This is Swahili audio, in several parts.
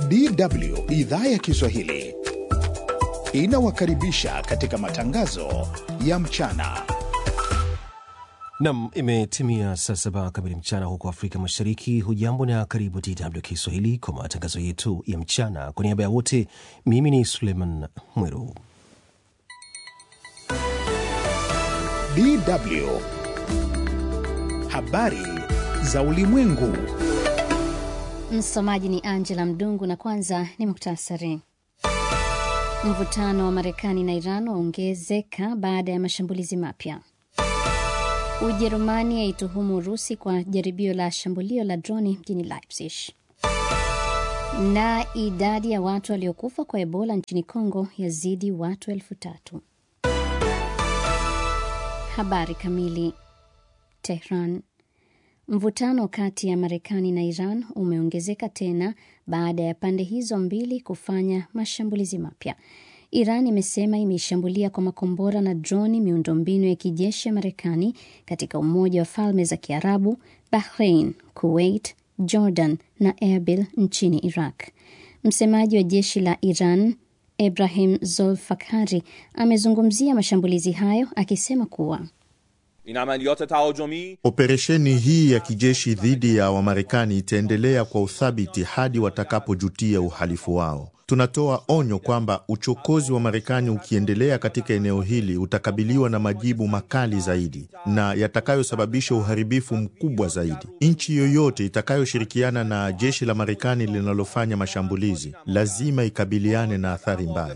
DW idhaa ya Kiswahili inawakaribisha katika matangazo ya mchana. Nam, imetimia saa saba kamili mchana huko Afrika Mashariki. Hujambo na karibu DW Kiswahili kwa matangazo yetu ya mchana. Kwa niaba ya wote, mimi ni Suleiman Mweru. DW habari za ulimwengu. Msomaji ni Angela Mdungu na kwanza ni muktasari. Mvutano wa Marekani na Iran waongezeka baada ya mashambulizi mapya. Ujerumani yaituhumu Urusi kwa jaribio la shambulio la droni mjini Leipzig. Na idadi ya watu waliokufa kwa Ebola nchini Kongo yazidi watu elfu tatu. Habari kamili. Tehran. Mvutano kati ya Marekani na Iran umeongezeka tena baada ya pande hizo mbili kufanya mashambulizi mapya. Iran imesema imeishambulia kwa makombora na droni miundombinu ya kijeshi ya Marekani katika Umoja wa Falme za Kiarabu, Bahrain, Kuwait, Jordan na Erbil nchini Iraq. Msemaji wa jeshi la Iran Ibrahim Zolfakhari amezungumzia mashambulizi hayo akisema kuwa Operesheni hii ya kijeshi dhidi ya Wamarekani itaendelea kwa uthabiti hadi watakapojutia uhalifu wao. Tunatoa onyo kwamba uchokozi wa Marekani ukiendelea katika eneo hili utakabiliwa na majibu makali zaidi na yatakayosababisha uharibifu mkubwa zaidi. Nchi yoyote itakayoshirikiana na jeshi la Marekani linalofanya mashambulizi lazima ikabiliane na athari mbaya.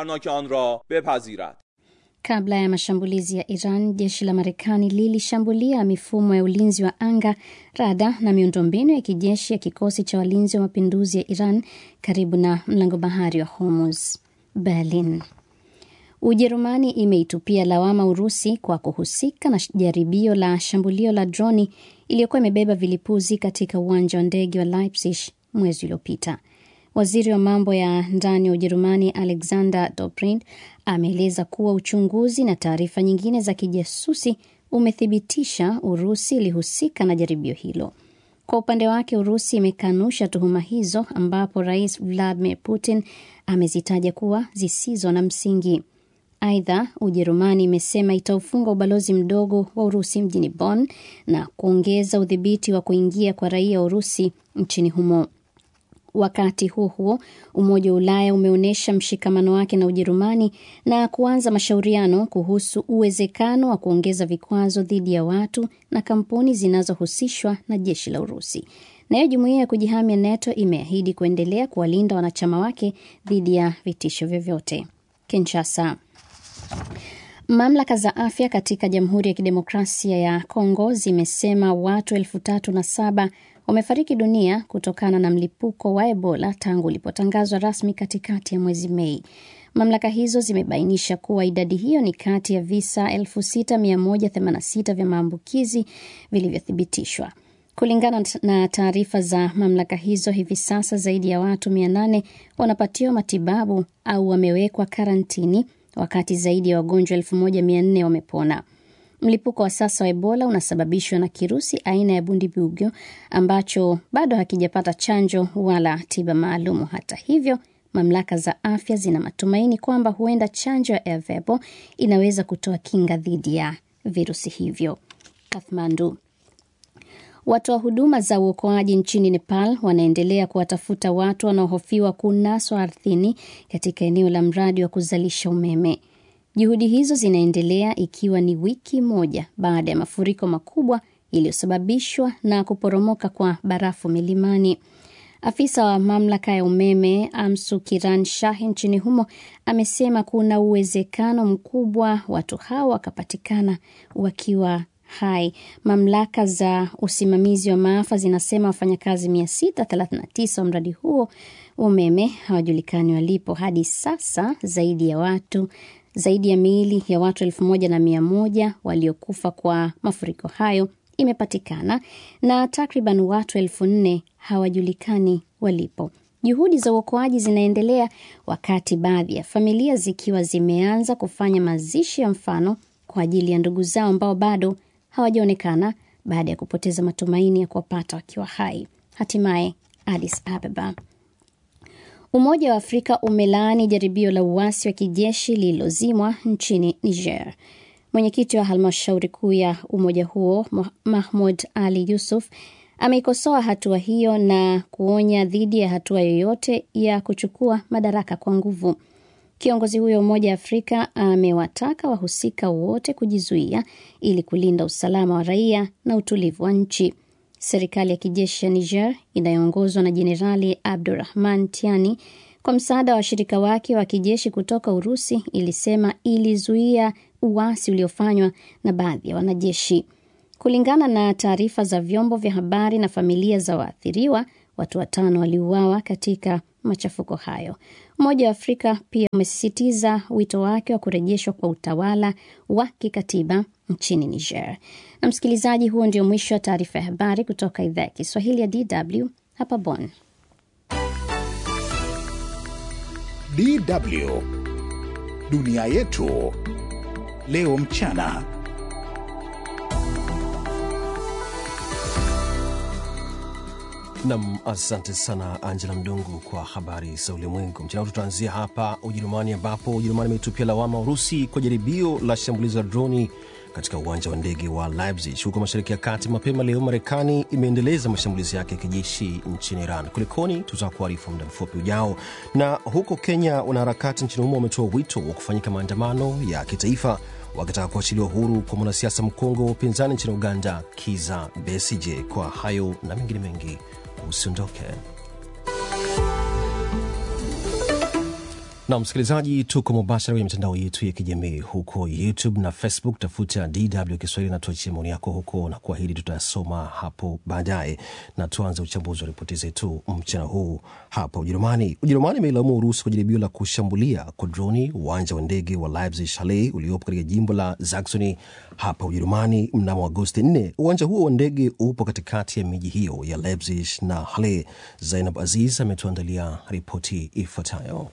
Kabla ya mashambulizi ya Iran, jeshi la Marekani lilishambulia mifumo ya ulinzi wa anga, rada na miundombinu ya kijeshi ya kikosi cha walinzi wa mapinduzi ya Iran karibu na mlango bahari wa Hormuz. Berlin. Ujerumani imeitupia lawama Urusi kwa kuhusika na jaribio la shambulio la droni iliyokuwa imebeba vilipuzi katika uwanja wa ndege wa Leipzig mwezi uliopita. Waziri wa mambo ya ndani wa Ujerumani Alexander Dobrindt ameeleza kuwa uchunguzi na taarifa nyingine za kijasusi umethibitisha Urusi ilihusika na jaribio hilo. Kwa upande wake, Urusi imekanusha tuhuma hizo, ambapo Rais Vladimir Putin amezitaja kuwa zisizo na msingi. Aidha, Ujerumani imesema itaufunga ubalozi mdogo wa Urusi mjini Bonn na kuongeza udhibiti wa kuingia kwa raia wa Urusi nchini humo. Wakati huo huo, Umoja wa Ulaya umeonyesha mshikamano wake na Ujerumani na kuanza mashauriano kuhusu uwezekano wa kuongeza vikwazo dhidi ya watu na kampuni zinazohusishwa na jeshi la Urusi. Nayo jumuiya ya kujihamia NATO imeahidi kuendelea kuwalinda wanachama wake dhidi ya vitisho vyovyote. Kinshasa. Mamlaka za afya katika Jamhuri ya Kidemokrasia ya Kongo zimesema watu elfu tatu na saba wamefariki dunia kutokana na mlipuko wa Ebola tangu ulipotangazwa rasmi katikati ya mwezi Mei. Mamlaka hizo zimebainisha kuwa idadi hiyo ni kati ya visa 6186 vya maambukizi vilivyothibitishwa. Kulingana na taarifa za mamlaka hizo, hivi sasa zaidi ya watu 800 wanapatiwa matibabu au wamewekwa karantini, wakati zaidi ya wagonjwa 1400 wamepona. Mlipuko wa sasa wa Ebola unasababishwa na kirusi aina ya Bundibugyo ambacho bado hakijapata chanjo wala tiba maalumu. Hata hivyo, mamlaka za afya zina matumaini kwamba huenda chanjo ya Ervebo inaweza kutoa kinga dhidi ya virusi hivyo. Kathmandu. Watoa huduma za uokoaji nchini Nepal wanaendelea kuwatafuta watu wanaohofiwa kunaswa ardhini katika eneo la mradi wa kuzalisha umeme. Juhudi hizo zinaendelea ikiwa ni wiki moja baada ya mafuriko makubwa iliyosababishwa na kuporomoka kwa barafu milimani. Afisa wa mamlaka ya umeme Amsu Kiran Shah nchini humo amesema kuna uwezekano mkubwa watu hao wakapatikana wakiwa hai. Mamlaka za usimamizi wa maafa zinasema wafanyakazi 639 wa mradi huo umeme hawajulikani walipo hadi sasa. Zaidi ya watu zaidi ya miili ya watu elfu moja na mia moja waliokufa kwa mafuriko hayo imepatikana na takriban watu elfu nne hawajulikani walipo. Juhudi za uokoaji zinaendelea wakati baadhi ya familia zikiwa zimeanza kufanya mazishi ya mfano kwa ajili ya ndugu zao ambao bado hawajaonekana baada ya kupoteza matumaini ya kuwapata wakiwa hai. Hatimaye Addis Ababa. Umoja wa Afrika umelaani jaribio la uasi wa kijeshi lililozimwa nchini Niger. Mwenyekiti wa halmashauri kuu ya umoja huo Mahmud Ali Yusuf ameikosoa hatua hiyo na kuonya dhidi ya hatua yoyote ya kuchukua madaraka kwa nguvu. Kiongozi huyo Umoja wa Afrika amewataka wahusika wote kujizuia ili kulinda usalama wa raia na utulivu wa nchi. Serikali ya kijeshi ya Niger inayoongozwa na Jenerali Abdurahman Tiani kwa msaada wa washirika wake wa kijeshi kutoka Urusi ilisema ilizuia uasi uliofanywa na baadhi ya wanajeshi. Kulingana na taarifa za vyombo vya habari na familia za waathiriwa, watu watano waliuawa katika machafuko hayo. Umoja wa Afrika pia umesisitiza wito wake wa kurejeshwa kwa utawala wa kikatiba nchini Niger. Na msikilizaji, huo ndio mwisho wa taarifa ya habari kutoka idhaa ya Kiswahili ya DW hapa Bonn. DW dunia yetu leo mchana. Nam, asante sana Angela Mdungu kwa habari za ulimwengu mchana. Tutaanzia hapa Ujerumani, ambapo Ujerumani imetupia lawama Urusi kwa jaribio la shambulizi la droni katika uwanja wa ndege wa Leipzig huko mashariki ya kati. Mapema leo, Marekani imeendeleza mashambulizi yake ya kijeshi nchini Iran. Kulikoni? Tutakuarifu muda mfupi ujao. Na huko Kenya, wanaharakati nchini humo wametoa wito wa kufanyika maandamano ya kitaifa wakitaka kuachiliwa huru kwa mwanasiasa mkongwe wa upinzani nchini Uganda, Kiza Besije. Kwa hayo na mengine mengi Usiondoke na msikilizaji, tuko mubashara kwenye mitandao yetu ya kijamii huko YouTube na Facebook. Tafuta DW Kiswahili na tuachie maoni yako huko, na kuahidi tutayasoma hapo baadaye. Na tuanze uchambuzi wa ripoti zetu mchana huu hapa Ujerumani. Ujerumani imeilaumu Urusi kwa jaribio la kushambulia kwa droni uwanja wa ndege wa Leipzig Halle uliopo katika jimbo la Saxony hapa Ujerumani mnamo Agosti 4. Uwanja huo wa ndege upo katikati ya miji hiyo ya Leipzig na Halle. Zainab Aziz ametuandalia ripoti ifuatayo.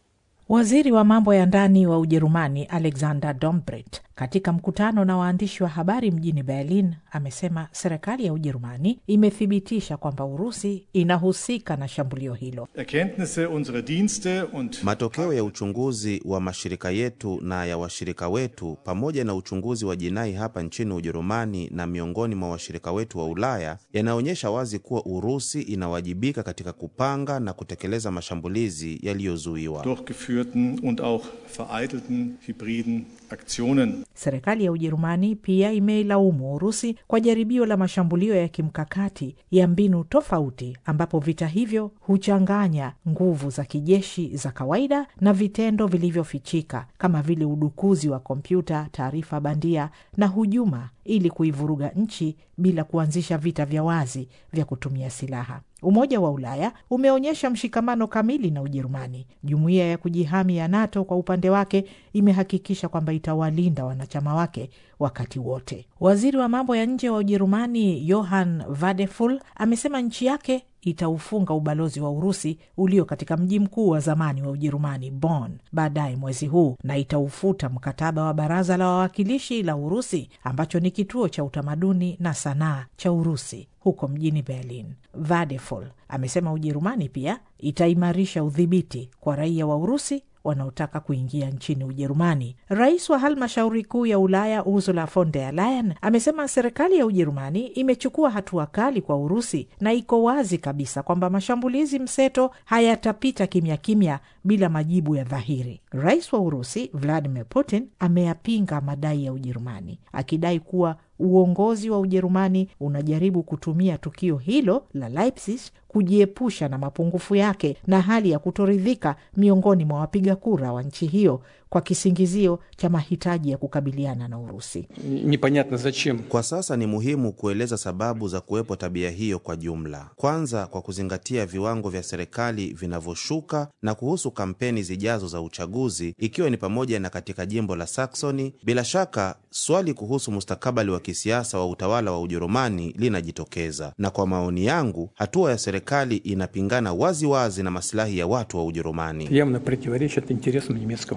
Waziri wa mambo ya ndani wa Ujerumani Alexander Dobrindt katika mkutano na waandishi wa habari mjini Berlin amesema serikali ya Ujerumani imethibitisha kwamba Urusi inahusika na shambulio hilo. Erkenntnisse unserer Dienste und Matokeo ya uchunguzi wa mashirika yetu na ya washirika wetu pamoja na uchunguzi wa jinai hapa nchini Ujerumani na miongoni mwa washirika wetu wa Ulaya yanaonyesha wazi kuwa Urusi inawajibika katika kupanga na kutekeleza mashambulizi yaliyozuiwa. durchgeführten und auch vereitelten hybriden Aktionen. Serikali ya Ujerumani pia imeilaumu Urusi kwa jaribio la mashambulio ya kimkakati ya mbinu tofauti, ambapo vita hivyo huchanganya nguvu za kijeshi za kawaida na vitendo vilivyofichika kama vile udukuzi wa kompyuta, taarifa bandia na hujuma, ili kuivuruga nchi bila kuanzisha vita vya wazi vya kutumia silaha. Umoja wa Ulaya umeonyesha mshikamano kamili na Ujerumani. Jumuiya ya kujihami ya NATO kwa upande wake imehakikisha kwamba itawalinda wanachama wake wakati wote. Waziri wa mambo ya nje wa Ujerumani Johann Vadeful amesema nchi yake itaufunga ubalozi wa Urusi ulio katika mji mkuu wa zamani wa Ujerumani, Bonn, baadaye mwezi huu na itaufuta mkataba wa Baraza la Wawakilishi la Urusi ambacho ni kituo cha utamaduni na sanaa cha Urusi huko mjini Berlin. Vadeful amesema Ujerumani pia itaimarisha udhibiti kwa raia wa Urusi wanaotaka kuingia nchini Ujerumani. Rais wa halmashauri kuu ya Ulaya Ursula von der Leyen amesema serikali ya Ujerumani imechukua hatua kali kwa Urusi na iko wazi kabisa kwamba mashambulizi mseto hayatapita kimya kimya bila majibu ya dhahiri. Rais wa Urusi Vladimir Putin ameyapinga madai ya Ujerumani akidai kuwa uongozi wa Ujerumani unajaribu kutumia tukio hilo la Leipzig kujiepusha na mapungufu yake na hali ya kutoridhika miongoni mwa wapiga kura wa nchi hiyo kwa kisingizio cha mahitaji ya kukabiliana na Urusi. Непонятно зачем. Kwa sasa ni muhimu kueleza sababu za kuwepo tabia hiyo kwa jumla. Kwanza, kwa kuzingatia viwango vya serikali vinavyoshuka na kuhusu kampeni zijazo za uchaguzi, ikiwa ni pamoja na katika jimbo la Saxony. Bila shaka swali kuhusu mustakabali wa kisiasa wa utawala wa Ujerumani linajitokeza, na kwa maoni yangu, hatua ya serikali inapingana waziwazi wazi na masilahi ya watu wa Ujerumani. Явно противоречит интересам немецкого народа.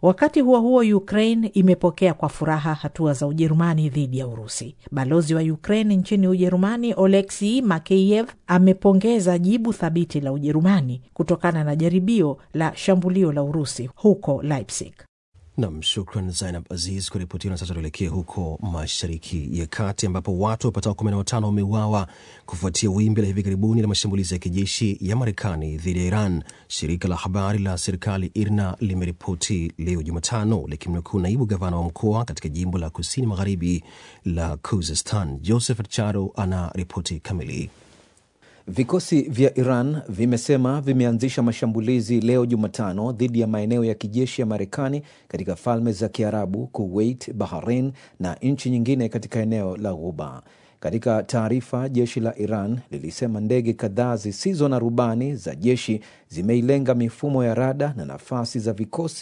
Wakati huo huo, Ukraine imepokea kwa furaha hatua za Ujerumani dhidi ya Urusi. Balozi wa Ukraine nchini Ujerumani Oleksii Makeyev amepongeza jibu thabiti la Ujerumani kutokana na jaribio la shambulio la Urusi huko Leipzig. Nam, shukran Zainab Aziz kwa ripoti hiyo. Na sasa tuelekee huko Mashariki ya Kati ambapo watu wapatao kumi na watano wameuawa kufuatia wimbi la hivi karibuni la mashambulizi ya kijeshi ya Marekani dhidi ya Iran. Shirika la habari la serikali IRNA limeripoti leo Jumatano likimnukuu naibu gavana wa mkoa katika jimbo la kusini magharibi la Khuzestan. Joseph Charo ana ripoti kamili. Vikosi vya Iran vimesema vimeanzisha mashambulizi leo Jumatano dhidi ya maeneo ya kijeshi ya Marekani katika Falme za Kiarabu, Kuwait, Bahrain na nchi nyingine katika eneo la Ghuba. Katika taarifa, jeshi la Iran lilisema ndege kadhaa zisizo na rubani za jeshi zimeilenga mifumo ya rada na nafasi za vikosi